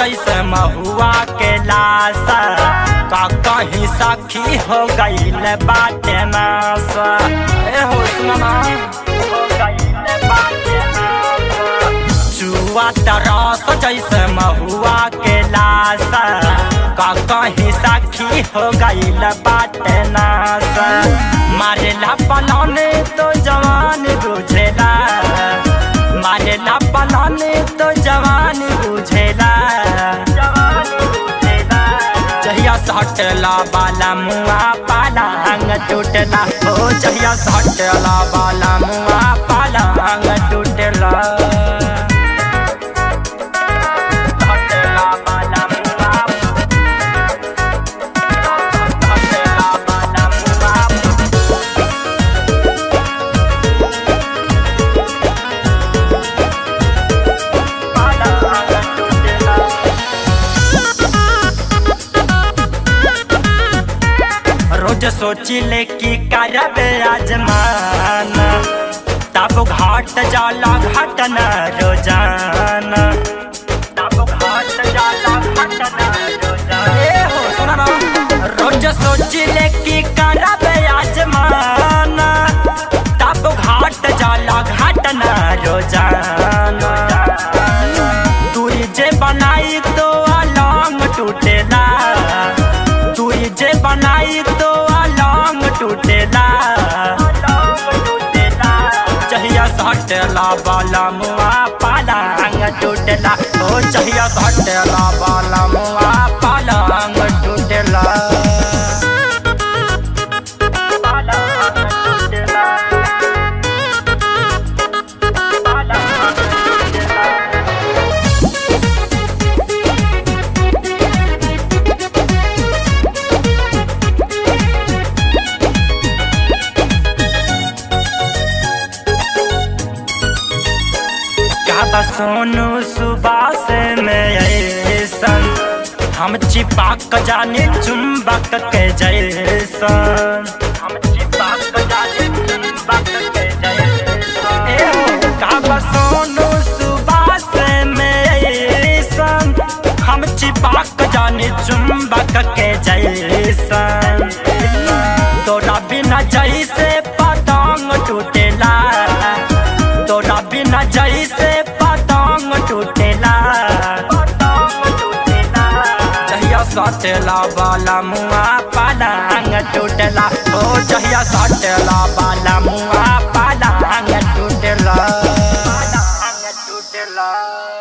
जैसे महुआ के लाश का कहीं सखी हो गईल बाटे नास ए हो सुना हो गईल बाटे नास जुआ तरस जैसे महुआ के लाश का कहीं सखी हो गईल बाटे नास मारेला पलौने तो जवान बुझेला मारेला पलौने तो जवान बुझेला जहिया सटला बाला मुआ पाला अंग टूटला हो जहिया सटला बाला मुआ पाला अंग टूटला सटला बाला मुआ सटला बाला मुआ पाला अंग टूटला रोज सोचिले कि करब आजमाना तब घाट जाला घटना रोजाना तब घाट जाला घटना रोजाना ए हो सुना ना रोज सोचिले कि करब आजमाना तब घाट जाला घटना रोजाना दूरी जे बनाई तो अलंग टूटेला दूरी जे बनाई तो अलंग टूटेला चहिया सटला बाला मुआ पाला अंग टूटेला ओ चहिया सटला बाला मुआ पाला अंग टूटेला पाला अंग टूटेला पाला अंग टूटेला कहता सोनू सुबास में ऐसन हम चिपक जाने चुंबक के जैसन हम चिपक जाने चुंबक के जैसन ए हो कहता सोनू सुबास में ऐसन हम चिपक जाने चुंबक के जैसन तोरा बिना जैसे पतंग टूटेला तोरा बिना जैसे पतंग टूटेला जहिया सटेला बाला मुआ पालंग टूटेला ओ जहिया सटेला बाला मुआ